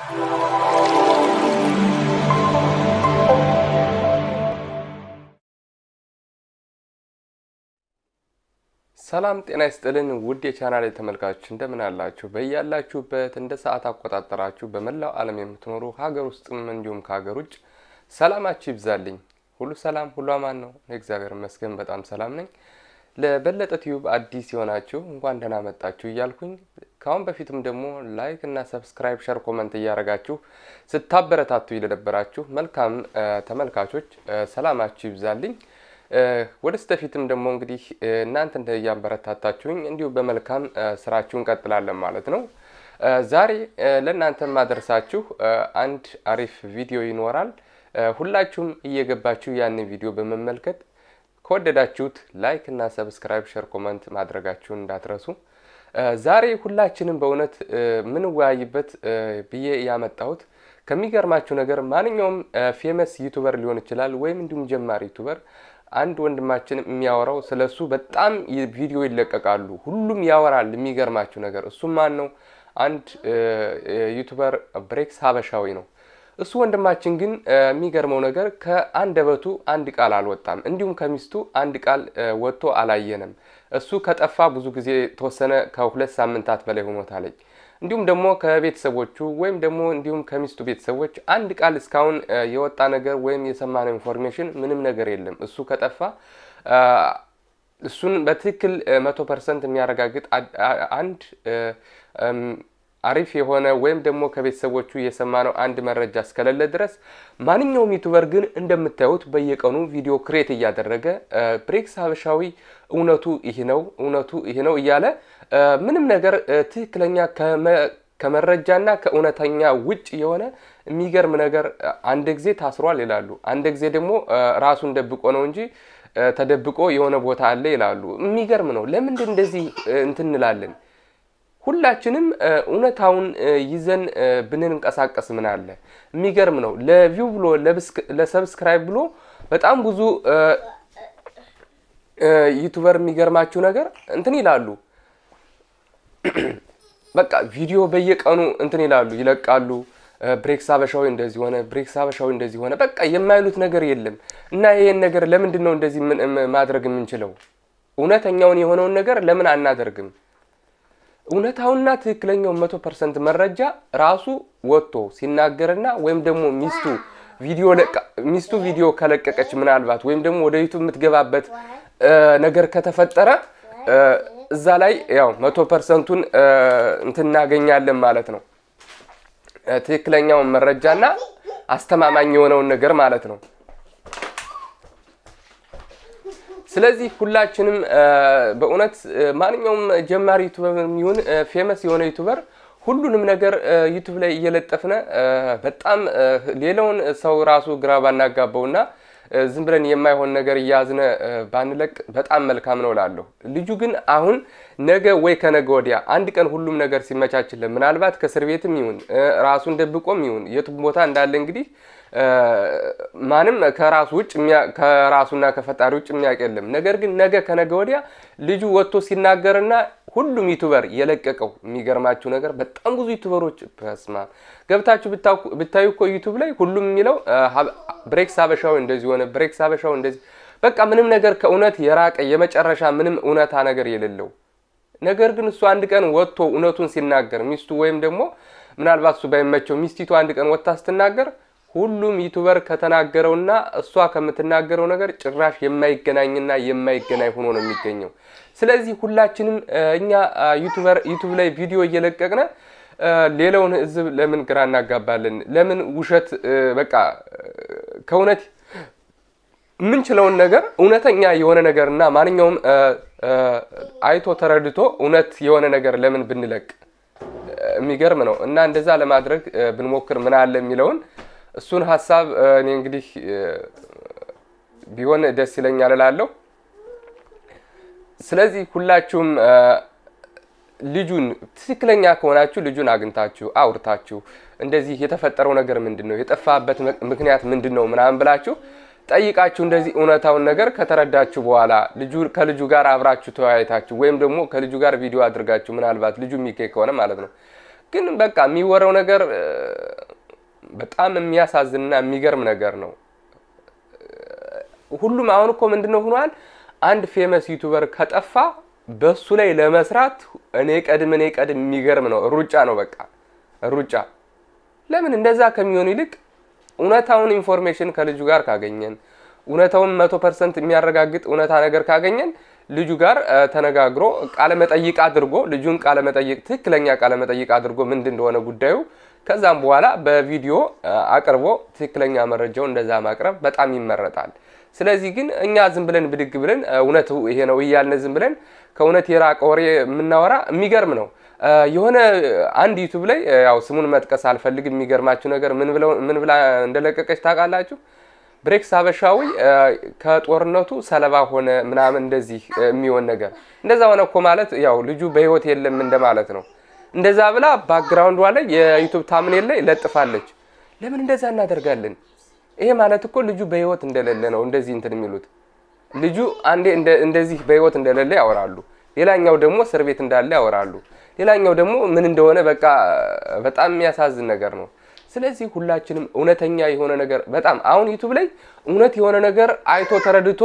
ሰላም ጤና ይስጥልን ውድ የቻናል ተመልካቾች እንደምን አላችሁ? በያላችሁበት እንደ ሰዓት አቆጣጠራችሁ በመላው ዓለም የምትኖሩ ሀገር ውስጥም እንዲሁም ከሀገር ውጭ ሰላማችሁ ይብዛልኝ። ሁሉ ሰላም ሁሉ አማን ነው። እግዚአብሔር ይመስገን በጣም ሰላም ነኝ። ለበለጠ ቲዩብ አዲስ የሆናችሁ እንኳን ደህና መጣችሁ እያልኩኝ ከአሁን በፊትም ደግሞ ላይክ እና ሰብስክራይብ፣ ሸር፣ ኮመንት እያደረጋችሁ ስታበረታቱ ለነበራችሁ መልካም ተመልካቾች ሰላማችሁ ይብዛልኝ። ወደ ስተፊትም ደግሞ እንግዲህ እናንተ እንደ እያበረታታችሁኝ እንዲሁ በመልካም ስራችሁ እንቀጥላለን ማለት ነው። ዛሬ ለእናንተ ማደርሳችሁ አንድ አሪፍ ቪዲዮ ይኖራል። ሁላችሁም እየገባችሁ ያንን ቪዲዮ በመመልከት ከወደዳችሁት ላይክ እና ሰብስክራይብ፣ ሸር፣ ኮመንት ማድረጋችሁን እንዳትረሱ። ዛሬ ሁላችንም በእውነት ምንወያይበት ብዬ ያመጣሁት ከሚገርማችሁ ነገር ማንኛውም ፌመስ ዩቱበር ሊሆን ይችላል ወይም እንዲሁም ጀማሪ ዩቱበር አንድ ወንድማችን የሚያወራው ስለ እሱ በጣም ቪዲዮ ይለቀቃሉ። ሁሉም ያወራል። የሚገርማችሁ ነገር እሱም ማን ነው? አንድ ዩቱበር ብሬክስ ሀበሻዊ ነው። እሱ ወንድማችን ግን የሚገርመው ነገር ከአንደበቱ አንድ ቃል አልወጣም። እንዲሁም ከሚስቱ አንድ ቃል ወጥቶ አላየንም። እሱ ከጠፋ ብዙ ጊዜ ተወሰነ ከሁለት ሳምንታት በላይ ሆኖታለኝ። እንዲሁም ደግሞ ከቤተሰቦቹ ወይም ደግሞ እንዲሁም ከሚስቱ ቤተሰቦች አንድ ቃል እስካሁን የወጣ ነገር ወይም የሰማነው ኢንፎርሜሽን ምንም ነገር የለም። እሱ ከጠፋ እሱን በትክክል መቶ ፐርሰንት የሚያረጋግጥ አንድ አሪፍ የሆነ ወይም ደግሞ ከቤተሰቦቹ የሰማነው አንድ መረጃ እስከሌለ ድረስ ማንኛውም ዩቱበር ግን እንደምታዩት በየቀኑ ቪዲዮ ክሬት እያደረገ ብሬክስ ሀበሻዊ እውነቱ ይህ ነው እውነቱ ይህ ነው እያለ ምንም ነገር ትክክለኛ ከመረጃና ከእውነተኛ ውጭ የሆነ የሚገርም ነገር አንድ ጊዜ ታስሯል ይላሉ፣ አንድ ጊዜ ደግሞ ራሱን ደብቆ ነው እንጂ ተደብቆ የሆነ ቦታ አለ ይላሉ። የሚገርም ነው። ለምንድን እንደዚህ እንትን እንላለን? ሁላችንም እውነታውን ይዘን ብንንቀሳቀስ ምን አለ? የሚገርም ነው። ለቪው ብሎ ለሰብስክራይብ ብሎ በጣም ብዙ ዩቱበር የሚገርማችሁ ነገር እንትን ይላሉ። በቃ ቪዲዮ በየቀኑ እንትን ይላሉ ይለቃሉ። ብሬክስ ሀበሻዊ እንደዚህ ሆነ፣ ብሬክስ ሀበሻዊ እንደዚህ ሆነ። በቃ የማይሉት ነገር የለም። እና ይሄን ነገር ለምንድን ነው እንደዚህ ማድረግ የምንችለው? እውነተኛውን የሆነውን ነገር ለምን አናደርግም? እውነታውና ትክክለኛው መቶ ፐርሰንት መረጃ ራሱ ወጥቶ ሲናገርና ወይም ደግሞ ሚስቱ ቪዲዮ ሚስቱ ቪዲዮ ከለቀቀች ምናልባት ወይም ደግሞ ወደ ዩቱብ የምትገባበት ነገር ከተፈጠረ እዛ ላይ ያው መቶ ፐርሰንቱን እንትን እናገኛለን ማለት ነው። ትክክለኛውን መረጃና አስተማማኝ የሆነውን ነገር ማለት ነው። ስለዚህ ሁላችንም በእውነት ማንኛውም ጀማሪ ዩቱበር የሚሆን ፌመስ የሆነ ዩቱበር ሁሉንም ነገር ዩቱብ ላይ እየለጠፍነ በጣም ሌላውን ሰው ራሱ ግራ ባናጋባውና ዝም ብለን የማይሆን ነገር እያዝነ ባንለቅ በጣም መልካም ነው እላለሁ። ልጁ ግን አሁን ነገ ወይ ከነገ ወዲያ አንድ ቀን ሁሉም ነገር ሲመቻችልን ምናልባት ከእስር ቤትም ይሁን ራሱን ደብቆም ይሁን የቱም ቦታ እንዳለ እንግዲህ ማንም ከራሱ ውጭ ከራሱና ከፈጣሪ ውጭ የሚያውቅ የለም። ነገር ግን ነገ ከነገ ወዲያ ልጁ ወጥቶ ሲናገርና ሁሉም ዩቱበር የለቀቀው የሚገርማችሁ ነገር በጣም ብዙ ዩቱበሮች በስማ ገብታችሁ ብታዩ እኮ ዩቱብ ላይ ሁሉም የሚለው ብሬክስ ሀበሻዊ እንደዚህ ሆነ፣ ብሬክስ ሀበሻዊ እንደዚህ በቃ ምንም ነገር ከእውነት የራቀ የመጨረሻ ምንም እውነታ ነገር የሌለው ነገር ግን እሱ አንድ ቀን ወጥቶ እውነቱን ሲናገር ሚስቱ ወይም ደግሞ ምናልባት እሱ ባይመቸው ሚስቲቱ አንድ ቀን ወጥታ ስትናገር ሁሉም ዩቱበር ከተናገረውና እሷ ከምትናገረው ነገር ጭራሽ የማይገናኝና የማይገናኝ ሆኖ ነው የሚገኘው። ስለዚህ ሁላችንም እኛ ዩቱበር ዩቱብ ላይ ቪዲዮ እየለቀቅነ ሌላውን ሕዝብ ለምን ግራ እናጋባለን? ለምን ውሸት በቃ ከእውነት የምንችለውን ነገር እውነተኛ የሆነ ነገር እና ማንኛውም አይቶ ተረድቶ እውነት የሆነ ነገር ለምን ብንለቅ የሚገርም ነው እና እንደዛ ለማድረግ ብንሞክር ምን አለ የሚለውን እሱን ሀሳብ እኔ እንግዲህ ቢሆን ደስ ይለኛል እላለሁ። ስለዚህ ሁላችሁም ልጁን ትክክለኛ ከሆናችሁ ልጁን አግኝታችሁ አውርታችሁ እንደዚህ የተፈጠረው ነገር ምንድን ነው፣ የጠፋበት ምክንያት ምንድን ነው ምናምን ብላችሁ ጠይቃችሁ እንደዚህ እውነታውን ነገር ከተረዳችሁ በኋላ ልጁ ከልጁ ጋር አብራችሁ ተወያይታችሁ ወይም ደግሞ ከልጁ ጋር ቪዲዮ አድርጋችሁ ምናልባት ልጁ የሚገኝ ከሆነ ማለት ነው። ግን በቃ የሚወራው ነገር በጣም የሚያሳዝንና የሚገርም ነገር ነው። ሁሉም አሁን እኮ ምንድን ነው ሆኗል። አንድ ፌመስ ዩቱበር ከጠፋ በሱ ላይ ለመስራት እኔ ቀድም እኔ ቀድም የሚገርም ነው። ሩጫ ነው በቃ ሩጫ። ለምን እንደዛ ከሚሆን ይልቅ እውነታውን ኢንፎርሜሽን ከልጁ ጋር ካገኘን እውነታውን መቶ ፐርሰንት የሚያረጋግጥ እውነታ ነገር ካገኘን ልጁ ጋር ተነጋግሮ ቃለ መጠይቅ አድርጎ ልጁን ቃለ መጠይቅ ትክክለኛ ቃለ መጠይቅ አድርጎ ምንድን እንደሆነ ጉዳዩ ከዛም በኋላ በቪዲዮ አቅርቦ ትክክለኛ መረጃው እንደዛ ማቅረብ በጣም ይመረጣል። ስለዚህ ግን እኛ ዝም ብለን ብድግ ብለን እውነቱ ይሄ ነው እያልን ዝም ብለን ከእውነት የራቀ ወሬ የምናወራ የሚገርም ነው። የሆነ አንድ ዩቱብ ላይ ያው ስሙን መጥቀስ አልፈልግም። የሚገርማችሁ ነገር ምን ብላ እንደለቀቀች ታውቃላችሁ? ብሬክስ ሀበሻዊ ከጦርነቱ ሰለባ ሆነ ምናምን እንደዚህ የሚሆን ነገር እንደዛ ሆነ እኮ ማለት ያው ልጁ በህይወት የለም እንደማለት ነው። እንደዛ ብላ ባክግራውንዷ ላይ የዩቱብ ታምኔል ላይ ለጥፋለች። ለምን እንደዛ እናደርጋለን? ይሄ ማለት እኮ ልጁ በህይወት እንደሌለ ነው እንደዚህ እንትን የሚሉት። ልጁ አንዴ እንደዚህ በህይወት እንደሌለ ያወራሉ፣ ሌላኛው ደግሞ እስር ቤት እንዳለ ያወራሉ፣ ሌላኛው ደግሞ ምን እንደሆነ በቃ በጣም የሚያሳዝን ነገር ነው። ስለዚህ ሁላችንም እውነተኛ የሆነ ነገር በጣም አሁን ዩቱብ ላይ እውነት የሆነ ነገር አይቶ ተረድቶ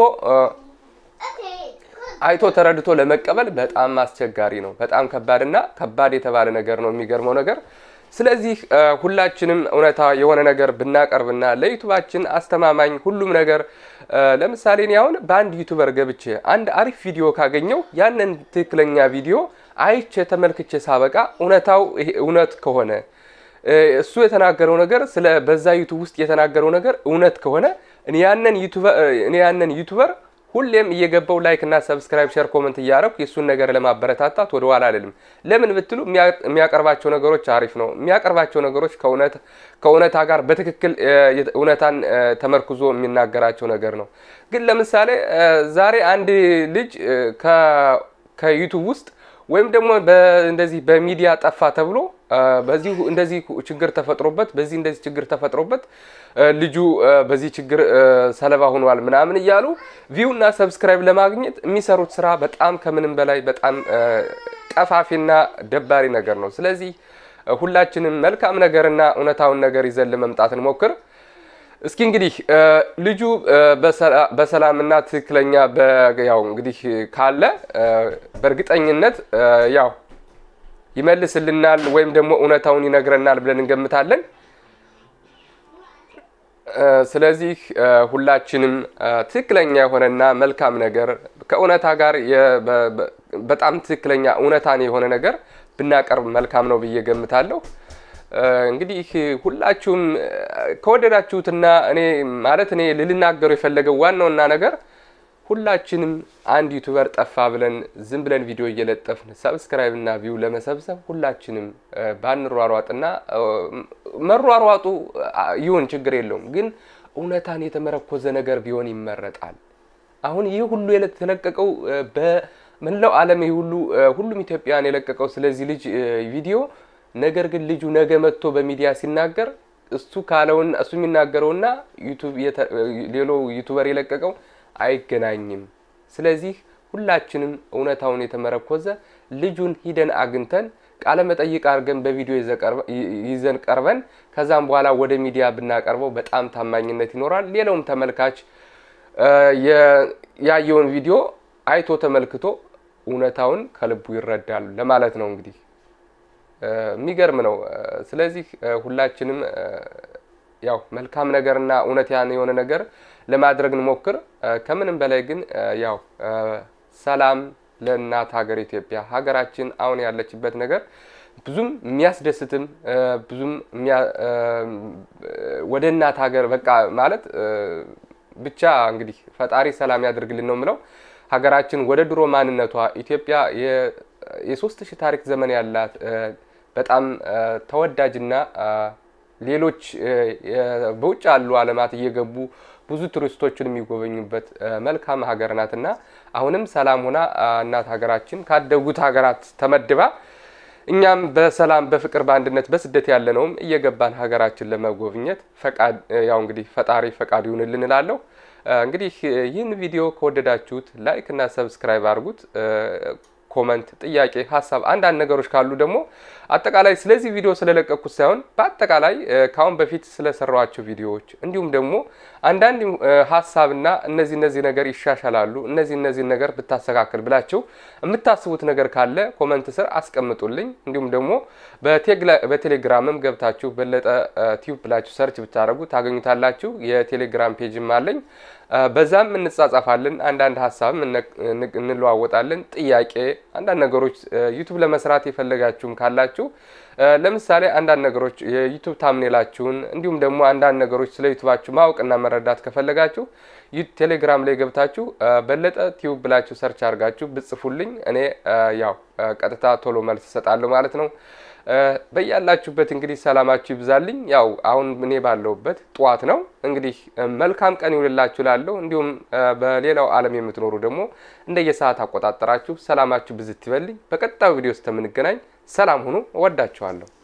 አይቶ ተረድቶ ለመቀበል በጣም አስቸጋሪ ነው። በጣም ከባድና ከባድ የተባለ ነገር ነው። የሚገርመው ነገር ስለዚህ ሁላችንም እውነታ የሆነ ነገር ብናቀርብና ለዩቱባችን አስተማማኝ ሁሉም ነገር ለምሳሌ እኔ አሁን በአንድ ዩቱበር ገብቼ አንድ አሪፍ ቪዲዮ ካገኘው ያንን ትክክለኛ ቪዲዮ አይቼ ተመልክቼ ሳበቃ እውነታው እውነት ከሆነ እሱ የተናገረው ነገር ስለ በዛ ዩቱብ ውስጥ የተናገረው ነገር እውነት ከሆነ እኔ ያንን ዩቱበር ሁሌም እየገባው ላይክ እና ሰብስክራይብ ሼር ኮመንት እያደረኩ የእሱን ነገር ለማበረታታት ወደ ኋላ አልልም። ለምን ብትሉ የሚያቀርባቸው ነገሮች አሪፍ ነው። የሚያቀርባቸው ነገሮች ከእውነታ ጋር በትክክል እውነታን ተመርኩዞ የሚናገራቸው ነገር ነው። ግን ለምሳሌ ዛሬ አንድ ልጅ ከዩቱብ ውስጥ ወይም ደግሞ እንደዚህ በሚዲያ ጠፋ ተብሎ በዚህ እንደዚህ ችግር ተፈጥሮበት በዚህ እንደዚህ ችግር ተፈጥሮበት ልጁ በዚህ ችግር ሰለባ ሆኗል ምናምን እያሉ ቪው እና ሰብስክራይብ ለማግኘት የሚሰሩት ስራ በጣም ከምንም በላይ በጣም ቀፋፊና ደባሪ ነገር ነው። ስለዚህ ሁላችንም መልካም ነገርና እውነታውን ነገር ይዘን ለመምጣት እንሞክር። እስኪ እንግዲህ ልጁ በሰላምና ትክክለኛ ያው እንግዲህ ካለ በእርግጠኝነት ያው ይመልስልናል ወይም ደግሞ እውነታውን ይነግረናል ብለን እንገምታለን። ስለዚህ ሁላችንም ትክክለኛ የሆነና መልካም ነገር ከእውነታ ጋር በጣም ትክክለኛ እውነታን የሆነ ነገር ብናቀርብ መልካም ነው ብዬ ገምታለሁ። እንግዲህ ሁላችሁም ከወደዳችሁትና እኔ ማለት እኔ ልልናገሩ የፈለገው ዋናውና ነገር ሁላችንም አንድ ዩቱበር ጠፋ ብለን ዝም ብለን ቪዲዮ እየለጠፍን ሰብስክራይብ እና ቪው ለመሰብሰብ ሁላችንም ባንሯሯጥና መሯሯጡ ይሁን ችግር የለውም፣ ግን እውነታን የተመረኮዘ ነገር ቢሆን ይመረጣል። አሁን ይህ ሁሉ የተለቀቀው በመላው ዓለም ይህ ሁሉ ሁሉም ኢትዮጵያውያን የለቀቀው ስለዚህ ልጅ ቪዲዮ ነገር ግን ልጁ ነገ መጥቶ በሚዲያ ሲናገር እሱ ካለውና እሱ የሚናገረውና ሌሎ ዩቱበር የለቀቀው አይገናኝም። ስለዚህ ሁላችንም እውነታውን የተመረኮዘ ልጁን ሂደን አግኝተን ቃለ መጠይቅ አድርገን በቪዲዮ ይዘን ቀርበን ከዛም በኋላ ወደ ሚዲያ ብናቀርበው በጣም ታማኝነት ይኖራል። ሌላውም ተመልካች ያየውን ቪዲዮ አይቶ ተመልክቶ እውነታውን ከልቡ ይረዳል ለማለት ነው እንግዲህ የሚገርም ነው። ስለዚህ ሁላችንም ያው መልካም ነገርና እውነት ያን የሆነ ነገር ለማድረግ እንሞክር። ከምንም በላይ ግን ያው ሰላም ለእናት ሀገር ኢትዮጵያ። ሀገራችን አሁን ያለችበት ነገር ብዙም የሚያስደስትም ብዙም ወደ እናት ሀገር በቃ ማለት ብቻ እንግዲህ ፈጣሪ ሰላም ያደርግልን ነው የምለው። ሀገራችን ወደ ድሮ ማንነቷ ኢትዮጵያ የሶስት ሺህ ታሪክ ዘመን ያላት በጣም ተወዳጅና ሌሎች በውጭ ያሉ ዓለማት እየገቡ ብዙ ቱሪስቶችን የሚጎበኙበት መልካም ሀገር ናትና አሁንም ሰላም ሆና እናት ሀገራችን ካደጉት ሀገራት ተመድባ እኛም በሰላም በፍቅር በአንድነት በስደት ያለነውም እየገባን ሀገራችን ለመጎብኘት ፈቃድ ያው እንግዲህ ፈጣሪ ፈቃድ ይሁንልን እላለሁ። እንግዲህ ይህን ቪዲዮ ከወደዳችሁት ላይክ እና ሰብስክራይብ አድርጉት። ኮመንት፣ ጥያቄ፣ ሀሳብ፣ አንዳንድ ነገሮች ካሉ ደግሞ አጠቃላይ ስለዚህ ቪዲዮ ስለለቀኩት ሳይሆን በአጠቃላይ ከአሁን በፊት ስለሰራኋቸው ቪዲዮዎች እንዲሁም ደግሞ አንዳንድ ሀሳብና እነዚህ እነዚህ ነገር ይሻሻላሉ እነዚህ እነዚህ ነገር ብታስተካክል ብላችሁ የምታስቡት ነገር ካለ ኮመንት ስር አስቀምጡልኝ። እንዲሁም ደግሞ በቴሌግራምም ገብታችሁ በለጠ ቲዩብ ብላችሁ ሰርች ብታደርጉ ታገኙታላችሁ። የቴሌግራም ፔጅም አለኝ። በዛም እንጻጻፋለን። አንዳንድ ሀሳብም እንለዋወጣለን። ጥያቄ፣ አንዳንድ ነገሮች ዩቱብ ለመስራት የፈለጋችሁም ካላችሁ ለምሳሌ አንዳንድ ነገሮች የዩቱብ ታምኔላችሁን እንዲሁም ደግሞ አንዳንድ ነገሮች ስለ ዩቱባችሁ ማወቅና መረዳት ከፈለጋችሁ ቴሌግራም ላይ ገብታችሁ በለጠ ቲዩብ ብላችሁ ሰርች አድርጋችሁ ብጽፉልኝ እኔ ያው ቀጥታ ቶሎ መልስ እሰጣለሁ ማለት ነው። በያላችሁበት እንግዲህ ሰላማችሁ ይብዛልኝ። ያው አሁን እኔ ባለሁበት ጠዋት ነው። እንግዲህ መልካም ቀን ይውልላችሁ ላለሁ እንዲሁም በሌላው ዓለም የምትኖሩ ደግሞ እንደየሰዓት አቆጣጠራችሁ ሰላማችሁ ብዝት ይበልኝ። በቀጣዩ ቪዲዮ ውስጥ የምንገናኝ ሰላም ሁኑ። እወዳችኋለሁ።